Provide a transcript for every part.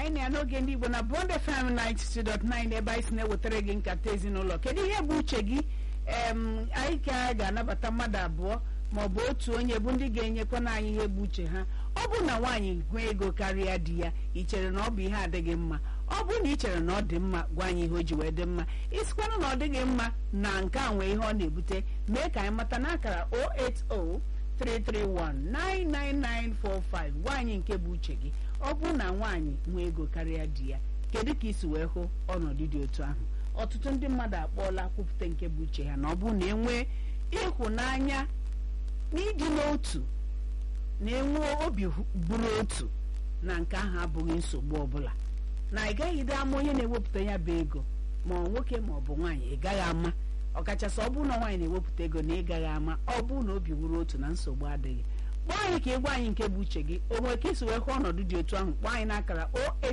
anyị na ya n'oge ndị igbo na bond fm 92.9 ebe anyị si na-ewetara gị nkata ezinụlọ kedu ihe bụ uche gị em anyị ka ga-anabata mmadụ abụọ ma ọ bụ otu onye bụ ndị ga-enyekwana anyị ihe bụ uche ha ọ bụ na nwaanyị nwee ego karịa di ya ị chere na ọ bụ ihe adịghị mma ọ bụ na ị chere na ọ dị mma gwa anyị ihe o ji wee dị mma isikwana na ọ dịghị mma na nke a nwee ihe ọ na-ebute mee ka anyị mata n'akara 080 331-99945 nwaanyị nke bụ uche gị ọ bụrụ na nwaanyị nwee ego karịa di ya kedu ka isi wee hụ ọnọdụ dị otu ahụ ọtụtụ ndị mmadụ akpọọla kwupụta nke bụ uche ha na ọ bụrụ na enwee ịhụnanya na ịdị n'otu na enwe obi bụrụ otu na nke ahụ abụghị nsogbu ọbụla na ị gaghị dị ama onye na-ewepụta ya bụ ego ma ọ nwoke ma ọ bụ nwaanyị ị gaghị ama ọkachasị ọ bụrụ na nwaanyị na-ewepụta ego na ị gaghị ama ọ bụrụ na obi wuru otu na nsogbu adịghị kpọọ anyị ka ị gwa anyị nke bụ uche gị o nwere ka isi wee hụ ọnọdụ dị otu ahụ kpọọ anyị n'akara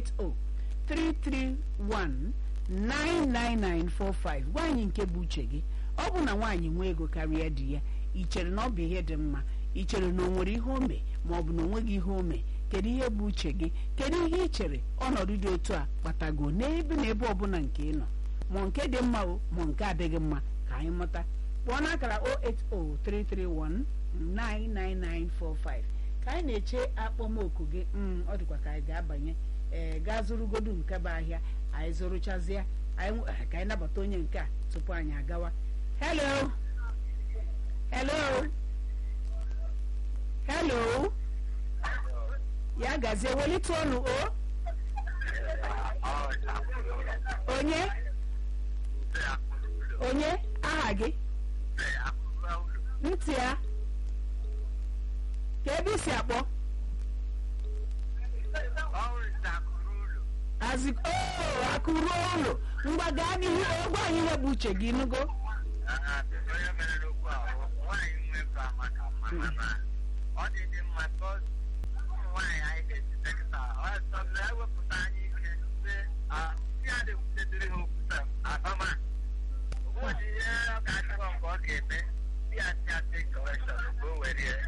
08033199945 gwa anyị nke bụ uche gị ọ bụ na nwaanyị nwee ego karịa di ya ị chere na ọ bụ ihe dị mma ị chere na o nwere ihe ome ma ọ bụ na o nweghị ihe ome kedu ihe bụ uche gị kedu ihe ị chere ọnọdụ dị otu a kpatago n'ebe na ebe ọbụla nke ị nọ ma nke dị mma o ma nke adịghị mma ka anyị mụta kpọọ n'akara 08033199945 ka anyị na-eche akpọmoku gị mm, ọ dịkwa ka anyị ga-abanye ee gaa zụrụgodu nke bụ ahịa anyị zụrụchazie anyị ka anyị nabata onye nke a tupu anyị agawa hello hello hello ya gazie welite ọnụ o onye onye aha gị ntị ya ka ebe isi akpọ azi oo akụruo ụlọ ngwa gaa n'ihu gwa anyị ihe bụ uche gị nugo ọ dị dị mma ka ụmụ nwaanyị anyị ga-esite kịta ọsọ na-ewepụta anyị ike sị ya dị wutetiri ha okwuta abama ụbọchị ihe ọ ga-achọrọ nke ọ ga-eme ya si asị kọreshọn ka o were